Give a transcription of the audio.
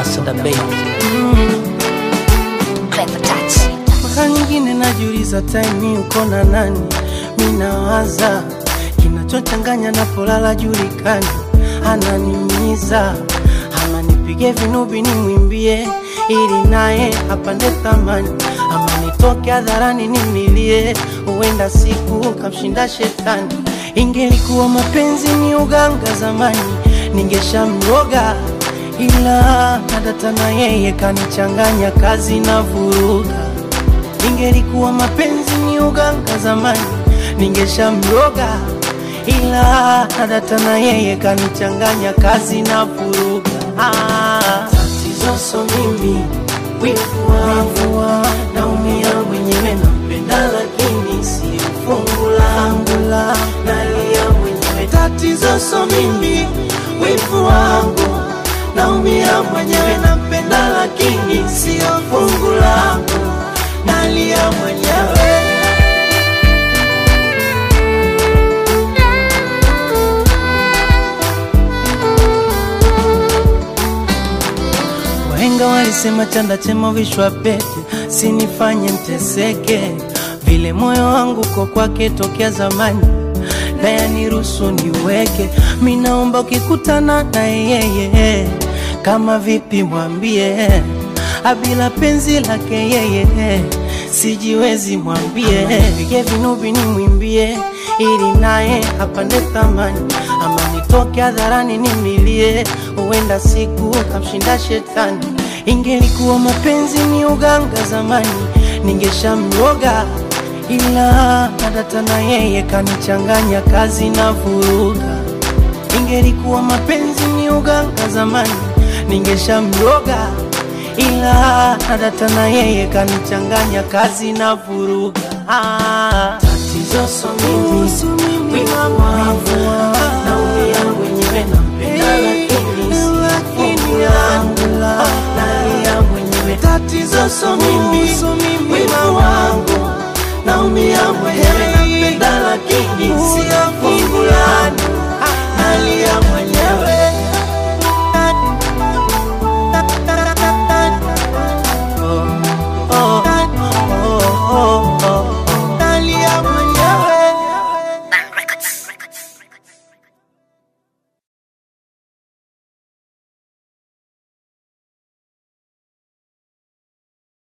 Ambassador Bay. Clever touch. Mara nyingine najiuliza time uko na nani, minawaza kinachochanganya napolala julikani, ananimiza ama nipige vinubi nimwimbie ili naye apande thamani, ama nitoke hadharani nimlilie, huenda siku kamshinda shetani. Ingelikuwa mapenzi ni uganga zamani, ningeshamroga ila nadata na yeye kanichanganya kazi na vuruga Ingelikuwa mapenzi ni uganga zamani, ningeshamroga, ila nadata na yeye kanichanganya kazi na vuruga. Ah, tatizo so mimi, wivu wangu, naumia mwenyewe, nampenda lakini si fungu langu, nalia mwenyewe. Tatizo so mimi, wivu wangu, naumia mwenyewe, nampenda lakini sio fungu langu nalia mwenyewe. Wahenga walisema chanda chema vishwa pete, sinifanye mteseke vile moyo wangu ko kwake tokea zamani naye niruhusu niweke. Mi naomba ukikutana na yeye, kama vipi mwambie abila penzi lake yeye sijiwezi mwambie, pige vinubi nimwimbie ili naye apande thamani, ama nitoke hadharani nimlilie, huenda siku kamshinda shetani. Ingelikuwa mapenzi ni uganga zamani, ningeshamroga ila nadata na yeye kanichanganya kazi na vuruga. Ingelikuwa mapenzi ni uganga zamani, ningeshamroga ila nadata na yeye kanichanganya kazi na vuruga. Ah, tatizo so mimi, wivu wangu, naumia mwenyewe, nampenda lakini si fungu langu, nalia mwenyewe. Tatizo so mimi, wivu wangu, naumia mwenyewe, nampenda lakini si fungu langu